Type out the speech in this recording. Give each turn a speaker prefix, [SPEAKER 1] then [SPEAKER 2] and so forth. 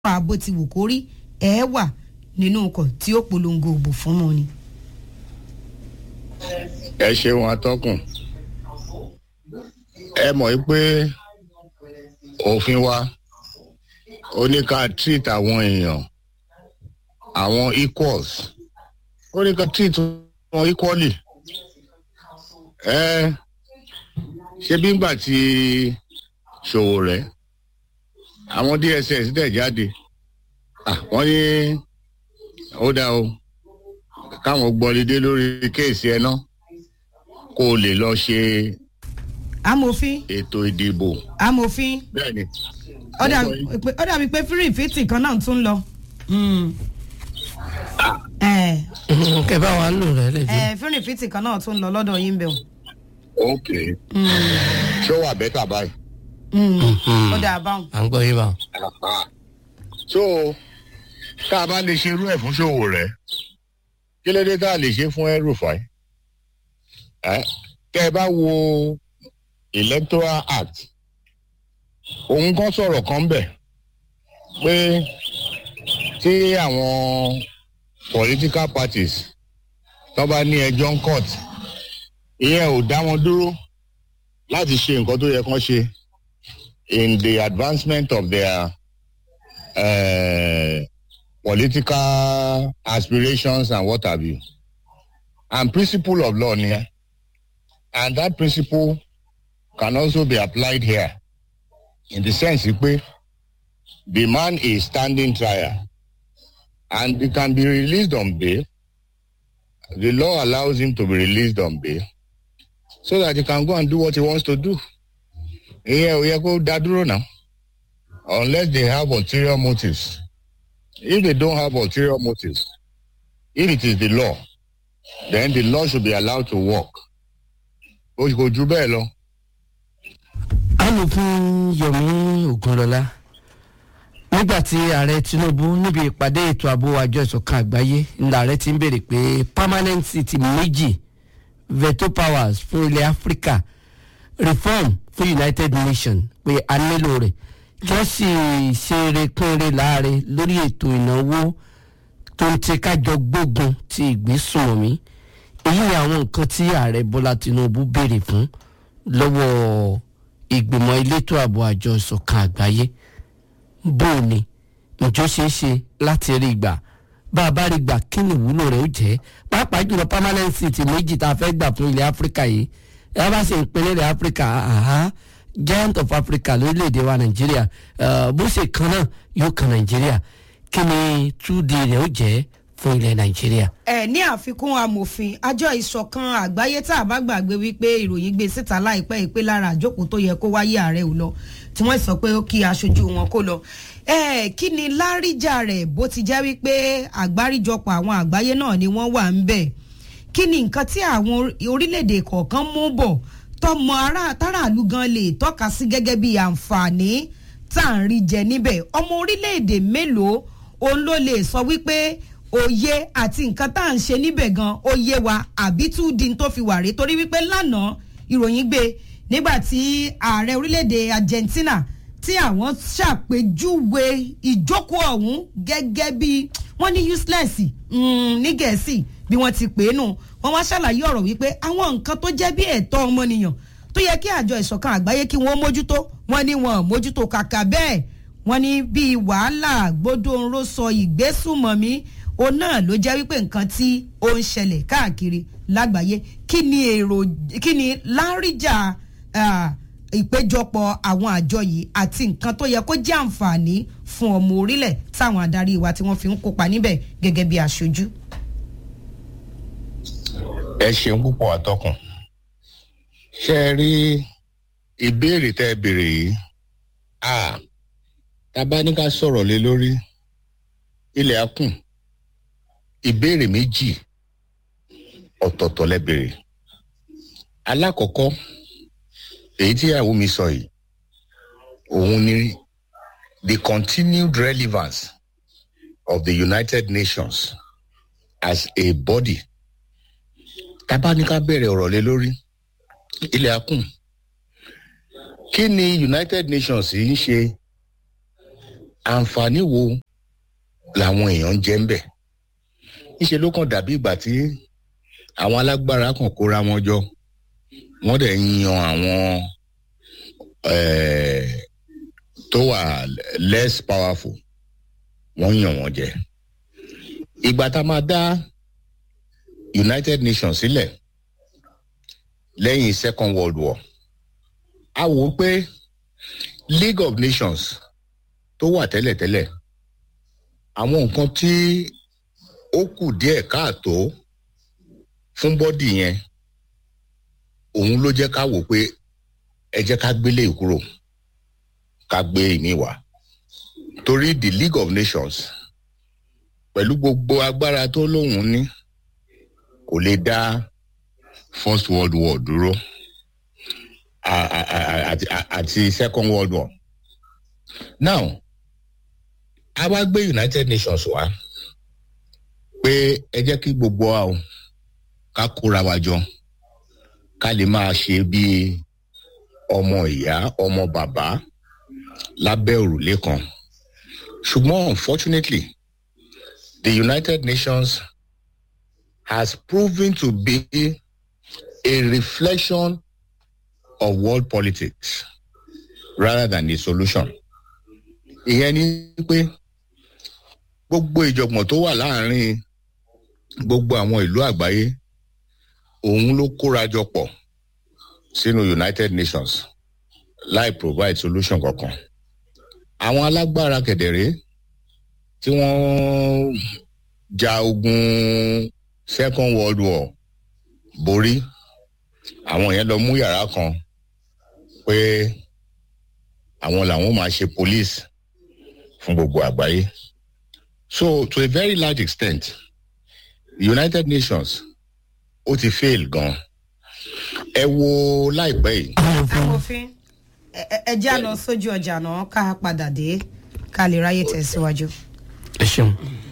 [SPEAKER 1] pa bó ti wù kó rí ẹ wà nínú ọkọ̀ tí ó polongo òbò fún wọn ni.
[SPEAKER 2] ẹ ṣeun atọ́kùn ẹ mọ̀ pé òfin wa ó ní ká treat àwọn èèyàn àwọn equals ó ní ká treat wọn equally ẹ ṣé bí ngbà tí ṣòwò rẹ àwọn dss dẹ̀ jáde wọ́n ní ó dá o káwọn gbọ́lidé lórí kéèsì ẹ náà kó o lè lọ ṣe
[SPEAKER 1] amòfin
[SPEAKER 2] ètò ìdìbò
[SPEAKER 1] amòfin
[SPEAKER 2] bẹ́ẹ̀ni
[SPEAKER 1] ó dàbí pé- ó dàbí pé fírìfìtì kan náà tún lọ. Mm. ẹ
[SPEAKER 3] kẹ bá wa lò rẹ lè
[SPEAKER 1] ẹ fírìfìtì kan náà tún lọ lọ́dọ̀ yín bẹ̀ o.
[SPEAKER 2] ok ṣó wà bẹ́tà báyìí
[SPEAKER 1] ó dà báwọn.
[SPEAKER 3] à ń gbọ́ yín bá wọn.
[SPEAKER 2] so tá a bá lè ṣe irú ẹ̀ fún ṣòwò rẹ̀ kí ló dé tá a lè ṣe fún ẹrùfàì tẹ́ ẹ bá wo electoral act òun kan sọ̀rọ̀ kan bẹ̀ pé tí àwọn political parties tó bá ní ẹjọ́ ń court ìyẹn ò dá wọn dúró láti ṣe nǹkan tó yẹ kán ṣe in the advancement of their uh, political aspirations and what have you. And principle of law here. And that principle can also be applied here in the sense that the man is standing trial and he can be released on bail. The law allows him to be released on bail so that he can go and do what he wants to do. Yeah, we go that now unless they have ulterior motives. If they don't have ulterior motives, if it is the law, then the law should be allowed to work. Ó kò ju bẹ́ẹ̀ lọ.
[SPEAKER 3] amòfin yomi ogunlọlá nígbà tí ààrẹ tinubu níbi ìpàdé ètò ààbò àjọ ìsọ̀kan àgbáyé ńlá ààrẹ ti ń béèrè pé permanent city méjì veto powers fún ilẹ̀ áfíríkà reform fún united nations pé a nílò rẹ̀ kí wọ́n sì ṣe erékùnrin láàrin lórí ètò ìnáwó tó ń tẹ kájọ gbógun ti ìgbésùnmọ̀mí èyí ni àwọn nǹkan tí ààrẹ bọ́lá tinubu béèrè fún lọ́wọ́ ìgbìmọ̀ elétò ààbò àjọ ìsọ̀kan àgbáyé bó o ní ǹjọ́ ṣeé ṣe láti rí gbà bá a bá rí gbà kí ni ìwúlò rẹ̀ ó jẹ́ pàápàá jùlọ permanent city méjì tá a fẹ́ gbà fún ilẹ̀ áfíríkà yìí ẹ bá sì ń pinnu ilẹ̀ áfíríkà àhá giant of africa lórílẹ̀‐èdè wa nàìjíríà eh, bó ṣe kan náà yóò kan nàìjíríà kí ni 2d rẹ̀ ó jẹ́ fún ilẹ̀ nàìjíríà.
[SPEAKER 1] ẹ ní àfikún amòfin àjọ ìṣọ̀kan àgbáyé tá a bá gbàgbé wípé ìròyìn gbé síta láìpẹ́ yìí pé lára àjókòó tó yẹ kó wáyé ààrẹ ò lọ tí wọ́n sọ pé ó kí aṣojú wọn kó lọ. ẹ kí ni láríjà rẹ̀ bó ti jẹ́ wípé àgbáríjọpọ̀ àwọn àgbáyé náà ni wọ́n wà ń bẹ̀ kí ni nǹkan tí àwọn orí- orílẹ̀-èdè kọ̀ọ̀kan mú bọ̀ tọmọ ará táràlú gan lè tọ́ka sí gẹ́gẹ́ bí àǹfààní tá à ń rí jẹ níbẹ̀ ọmọ orílẹ̀-èdè mélòó òun ló lè sọ wípé òye àti nǹkan tá à ń ṣe níbẹ̀ gan ó yé wa àbí tún di n tó fi wà rí torí wípé lánàá ìròyìn gbé nígbà tí ààrẹ orílẹ̀-èdè Argentina tí àwọn ṣàpèjúwe ìjókòó ọ̀hún gẹ́gẹ́ bí wọ́n ní useless mm, ní gẹ̀ẹ́sì bí wọ́n ti pè é nù wọ́n wá ṣàlàyé ọ̀rọ̀ wípé àwọn nǹkan tó jẹ́ bí ẹ̀tọ́ ọmọnìyàn tó yẹ kí àjọ ìṣọ̀kan àgbáyé kí wọ́n mójútó wọ́n ní wọn ò mójútó kàkà bẹ́ẹ̀ wọ́n ní bíi wàhálà gbódòǹró sọ ìgbésùmọ̀mí òun náà ló jẹ́ wípé nǹkan tí ó ń ṣẹlẹ̀ káàkiri lágbàáyé kí ni èrò kí ni láríjà ah, ìpéjọpọ̀ àwọn àjọ yìí àti nǹkan tó yẹ kó jẹ́ àǹfààní fún ọmọ orílẹ̀ táwọn adarí wa tí wọ́n fi ń kópa níbẹ̀ gẹ́gẹ́ bí aṣojú.
[SPEAKER 2] Ẹ ṣeun púpọ̀ atọ́kùn. Ṣé ẹ rí ìbéèrè tẹ́ ẹ béèrè yìí? À tá a bá ní ká sọ̀rọ̀ lé lórí ilẹ̀ á kùn. Ìbéèrè méjì ọ̀tọ̀ọ̀tọ̀ lẹ béèrè. Alákọ̀ọ́kọ́ èyí tí ìyàwó mi sọ yìí òun ni the continued relevance of the United Nations as a body tábà ní ká bẹ̀rẹ̀ ọ̀rọ̀ lé lórí ilẹ̀ akùn kí ni united nations yìí ń ṣe àǹfààní wo làwọn èèyàn ń jẹ ń bẹ̀ níṣẹ́ ló kàn dàbí ìgbà tí àwọn alágbára kan kóra wọn jọ wọ́n dẹ̀ ń yan àwọn eh, tó wà less powerful wọ́n yàn wọ́n jẹ ìgbà tá a máa dá united nations sílẹ̀ lẹ́yìn second world war a wò ó pé league of nations tó wà tẹ́lẹ̀tẹ́lẹ̀ àwọn nǹkan tí ó kù díẹ̀ káàtó fún bọ́dì yẹn òun ló jẹ́ ká wò pé ẹ jẹ́ ká gbélé kúrò ká gbé ìmí wá torí the league of nations pẹ̀lú gbogbo agbára tó lóun ní kò lè dá first world war dúró a- a- a- àti àti second world war now a wá gbé united nations wá pé ẹ jẹ́ kí gbogbo wa o ká kóra wa jọ ká lè máa ṣe bí ọmọ ìyá ọmọ bàbá lábẹ́ òrùlé kan ṣùgbọ́n unfortunately the united nations has proven to be a reflection of world politics rather than a solution. ìyẹn ni pé gbogbo ìjọ̀gbọ̀n tó wà láàrin gbogbo àwọn ìlú àgbáyé òun ló kóra jọ pọ̀ sínú united nations láì provide solution kankan. àwọn alágbára kẹ̀dẹ̀rẹ́ tí wọ́n ja ogun second world war borí àwọn yẹn lọ mú yàrá kan pé àwọn làwọn máa ṣe police fún gbogbo àgbáyé so to a very large extent the united nations ó ti fail gan ẹ wo láìpẹ́ yìí
[SPEAKER 1] amòfin ẹ- ẹ- ẹ já lọ sójú ọjà náà ká padà dé ká lè ráyè tẹ̀síwájú.
[SPEAKER 3] ẹ ṣeun.